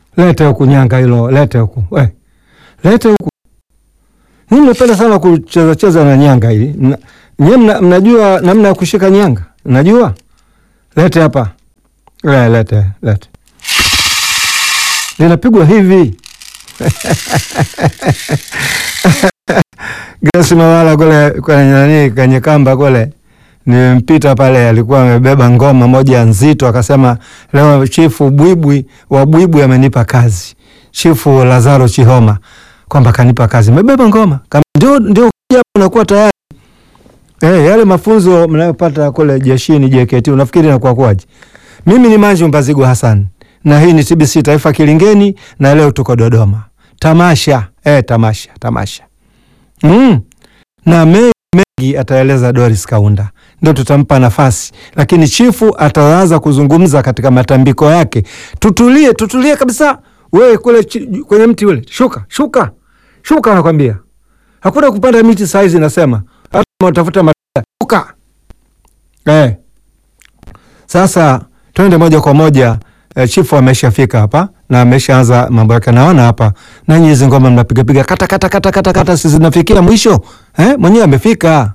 Lete huku nyanga hilo, lete huku we, lete huku. Mimi napenda sana kucheza cheza na nyanga hili. Mna- Nyie mna, mnajua namna ya kushika nyanga? Najua. Lete hapa. Le, lete, lete. Linapigwa hivi. Grace Mawala kule kwenye nani kwenye kamba kule nimpita pale, alikuwa amebeba ngoma moja nzito, akasema leo chifu Bwibwi wa Bwibwi amenipa kazi, chifu Lazaro Chihoma kwamba kanipa kazi, mebeba ngoma kama ndio ndio kuja unakuwa tayari eh, yale mafunzo mnayopata kule jeshini JKT, unafikiri inakuwa kwaje? Mimi ni Manju Mbazigu Hassan na hii ni TBC Taifa Kilingeni, na leo tuko Dodoma tamasha eh, tamasha tamasha mm. na mengi mengi ataeleza Doris Kaunda, ndio tutampa nafasi, lakini chifu ataanza kuzungumza katika matambiko yake. Tutulie, tutulie kabisa. Wewe kule chi, kwenye mti ule, shuka shuka shuka, nakwambia hakuna kupanda miti saizi, nasema hata kama utafuta matunda, shuka eh. Sasa twende moja kwa moja eh, chifu ameshafika hapa na ameshaanza mambo yake, naona hapa nanyi hizi ngoma mnapigapiga kata kata kata kata kata, si zinafikia mwisho eh? Mwenyewe amefika.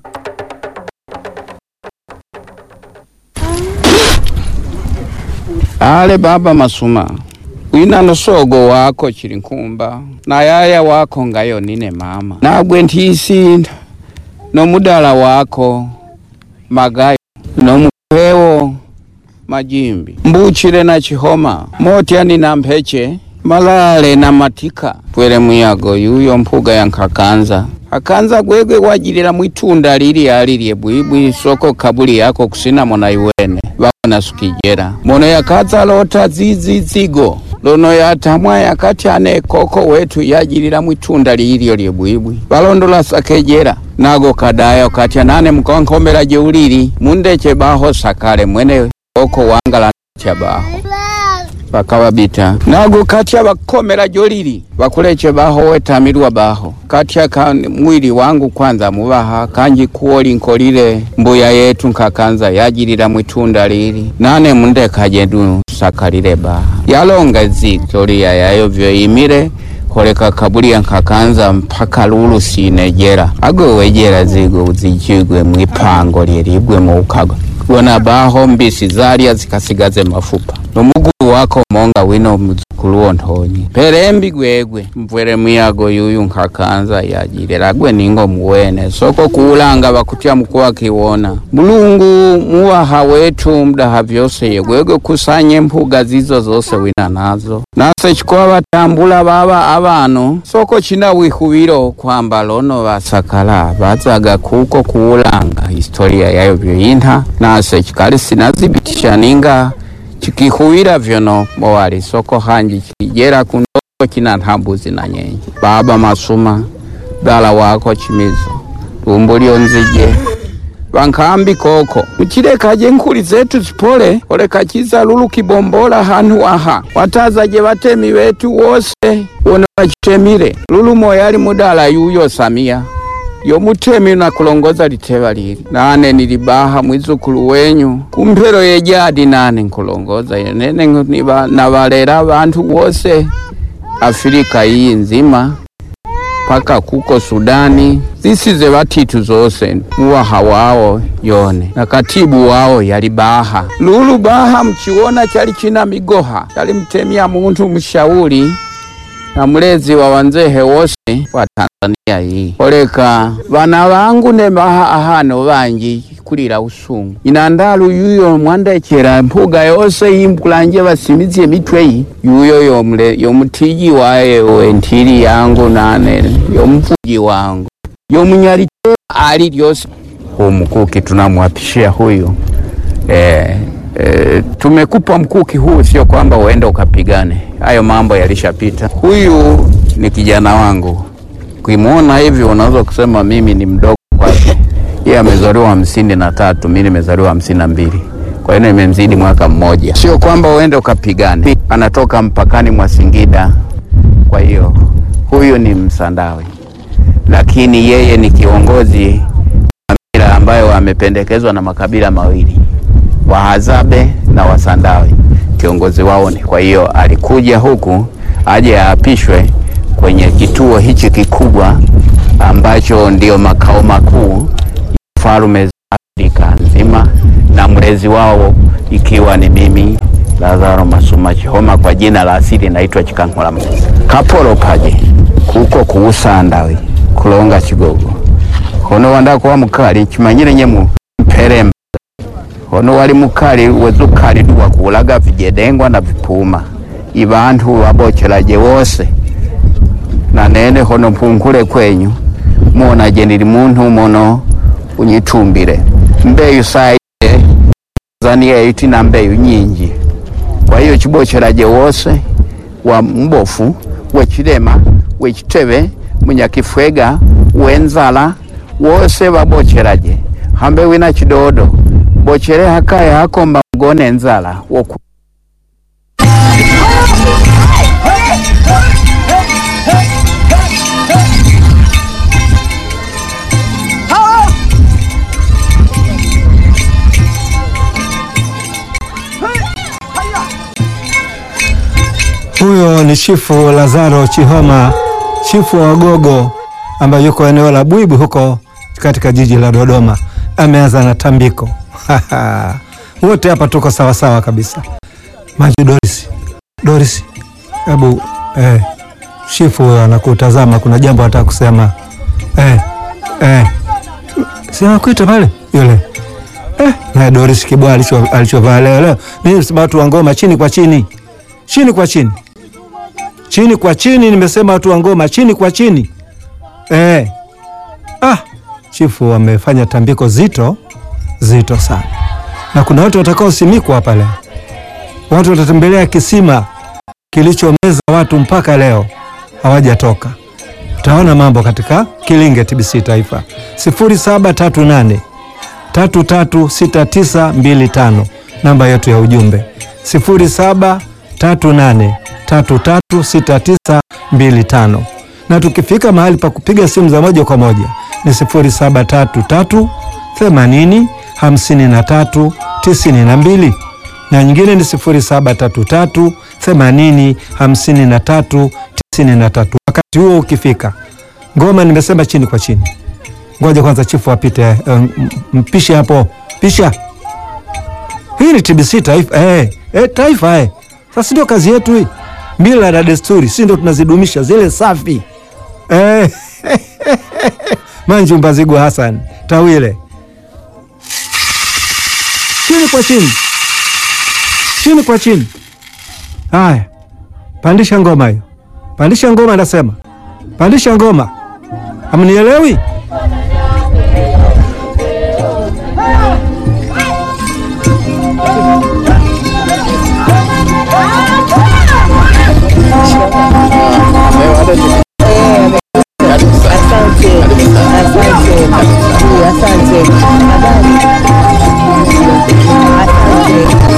ale baba masuma wina nosogo wako chili nkumba na yaya wako ngayo nine mama nagwe ntisi nomudala wako magayo nomupewo majimbi mbuchile na chihoma motyani na mpeche malale na matika pwele muyago yuyo mpuga ya nkakanza akanza gwegwe wajilila mwitunda lili alilye bwibwi soko kabuli yako kusina mona iwene babona sukijera mono yakaza lota zizizigo lono yatamwa yakati ane koko wetu yajilila mwitunda lilyo lye bwibwi balondola sakejera nago kadaya kati anane mkonkomela jeulili mundeche baho sakale mwene koko wangala cha baho bakababita nago katya bakomera jolili bakuleche baho wetamirwa baho katya ka mwili wangu kwanza mubaha kanji kuoli nkolile mbuya yetu nkakanza yajilila mwitunda lili nane mundekaje du sakalile baha yalonga zitolia yayo vyoyimile koleka kabulia nkakanza mpaka lulu sinejera agwe wejera zigo uzijigwe mwipango lyelibwe muukago wona baho mbisi zalya zikasigaze mafupa nomugulu wako monga wino muzukulu wontonyi pelembi gwegwe mvwele mwiyago yuyu nkakanza yajilela gwe ningo muwene soko kuulanga bakutya mukuwa kiwona mulungu muwaha wetu mdaha vyose yegwegwe kusanye mpuga zizo zose wina nazo nase chikowa batambula baba abano soko china wihubilo kwamba lono basakala bazaga kuko kuulanga historia yayo vyoyinha nase chikali sinazibitisha ninga chikihuwila vyono mowali soko hanji chijera kundogo china ntambuzi na nyenye baba masuma dala wako chimizo lumbu lyonzije vankambi koko muchilekaje nkuli zetu zipole oleka chiza lulu kibombola hantu aha watazaje batemi wetu wose wono bachitemile lulu moyali mudala yuyo samia yomutemi nakulongoza liteva lili nane nilibaha mwizukulu wenyu kumpelo yejadi nane nkulongoza nene niba- nabalera bantu wose afirika iyi nzima paka kuko Sudani zisize batitu zose muwaha wao yone na katibu wao yali baha lulu baha mchiwona chali china migoha chali mtemia muntu mshauri na mulezi wa wanzehe wose wa Tanzania hii oleka bana bangu ne baha ahano banji kulira usungu inandalu yuyo mwandekera mpuga yose yimkulanje basimizie emitwe yi yuyo yomule yomutiji waye wentili yangu nane yomvuji wangu yomunyalite ali lyose umukuki tunamwapishia huyu eh, eh, tumekupa mkuki huu, sio kwamba uende ukapigane. Hayo mambo yalishapita. Huyu ni kijana wangu, ukimwona hivi unaweza kusema mimi ni mdogo kwake. Yeye amezaliwa hamsini na tatu, mimi nimezaliwa hamsini na mbili kwa hiyo nimemzidi mwaka mmoja. Sio kwamba uende ukapigane, anatoka mpakani mwa Singida. Kwa hiyo huyu ni Msandawe, lakini yeye ni kiongozi wa mila ambayo amependekezwa na makabila mawili Wahadzabe na Wasandawe, kiongozi wao ni. Kwa hiyo alikuja huku aje aapishwe kwenye kituo hichi kikubwa ambacho ndio makao makuu ya falme za Afrika nzima, na mlezi wao ikiwa ni mimi Lazaro Masuma Chihoma, kwa jina la asili naitwa Chikankhola Kapolo paje kuko kuusandawe kulonga chigogo hono wanda kuwa mukali chimanyire nyemu mperemba hono wali mukali wezukali duwakulaga vijedengwa na vipuma ibantu wabochelaje wose na nene hono mpunkule kwenyu monaje nili muntu mono unyitumbile mbeyu saile zania iti na mbeyu nyinji kwa hiyo chibochelaje wose wa mbofu wechilema wechitebe munyakifwega wenzala wose babochelaje hambe wina chidodo bochele hakaye hakomba mgone nzala woku Huyo ni Chifu Lazaro Chihoma, chifu wa Wagogo ambaye yuko eneo la Bwibu huko katika jiji la Dodoma. Ameanza na tambiko wote hapa tuko sawa sawa kabisa. Maji Doris, Doris, hebu eh, chifu huyo anakutazama, kuna jambo anataka kusema eh, eh. Si anakuita pale yule eh, na Doris Kibwa alicho alichovaa leo leo, mimi sema watu wa ngoma chini kwa chini, chini kwa chini chini kwa chini, nimesema watu wa ngoma chini kwa chini eh. Ah, chifu wamefanya tambiko zito zito sana, na kuna watu watakaosimikwa hapa leo. Watu watatembelea kisima kilichomeza watu mpaka leo hawajatoka. Utaona mambo katika Kilinge TBC Taifa 0738 336925 namba yetu ya ujumbe 0738 336925 na tukifika mahali pa kupiga simu za moja kwa moja ni 0733 80 53 92 na nyingine ni 0733 80 53 93. Wakati huo ukifika, ngoma nimesema chini kwa chini. Ngoja kwanza chifu apite, um, mpishe hapo, pisha. Hii ni TBC Taifa eh, eh, Taifa eh. Sasa ndio kazi yetu hii, mila na desturi, si ndio tunazidumisha zile safi eh. Manju Mbazigwa Hassan Tawile, chini kwa chini, chini kwa chini. Haya, pandisha ngoma hiyo, pandisha ngoma, nasema pandisha ngoma. Hamnielewi?